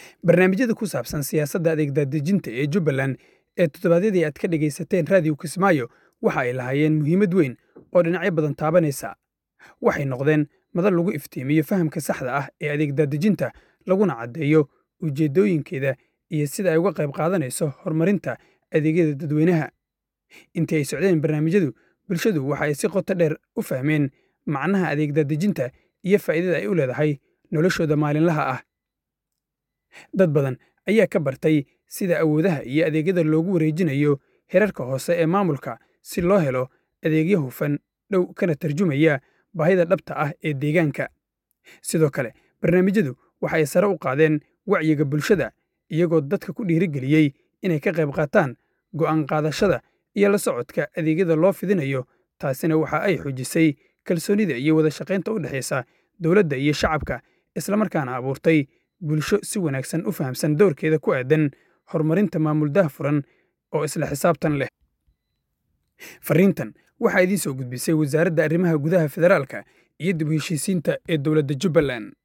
barnaamijyada ku saabsan siyaasadda adeegdaadejinta ee jubbaland ee toddobaadyadii aad ka dhegaysateen raadiyo kismaayo waxa ay lahaayeen muhiimad weyn oo dhinacyo badan taabanaysa waxay noqdeen madal lagu iftiimiyo fahamka saxda ah ee adeegdaadejinta laguna caddeeyo ujeeddooyinkeeda iyo sida ay uga qayb qaadanayso horumarinta adeegyada dadweynaha intii ay socdeen barnaamijyadu bulshadu waxa ay si qoto dheer u fahmeen macnaha adeegdaadejinta iyo faa'iidada ay u leedahay noloshooda maalinlaha ah dad badan ayaa ka bartay sida awoodaha iyo adeegyada loogu wareejinayo herarka hoose ee maamulka si loo helo adeegyo hufan dhow kana tarjumaya baahida dhabta ah ee deegaanka sidoo kale barnaamijyadu waxa ay sare u qaadeen wacyiga bulshada iyagoo dadka ku dhiirigeliyey inay ka qayb qaataan go'aan qaadashada iyo la socodka adeegyada loo fidinayo taasina waxa ay xoojisay kalsoonida iyo wada shaqaynta u dhexaysa dowladda iyo shacabka islamarkaana abuurtay bulsho si wanaagsan u fahamsan doorkeeda ku aadan horumarinta maamul daahfuran oo isla xisaabtan leh fariintan waxaa idiin soo gudbisay wasaaradda arrimaha gudaha federaalka iyo dib u heshiisiinta ee dowladda jubbaland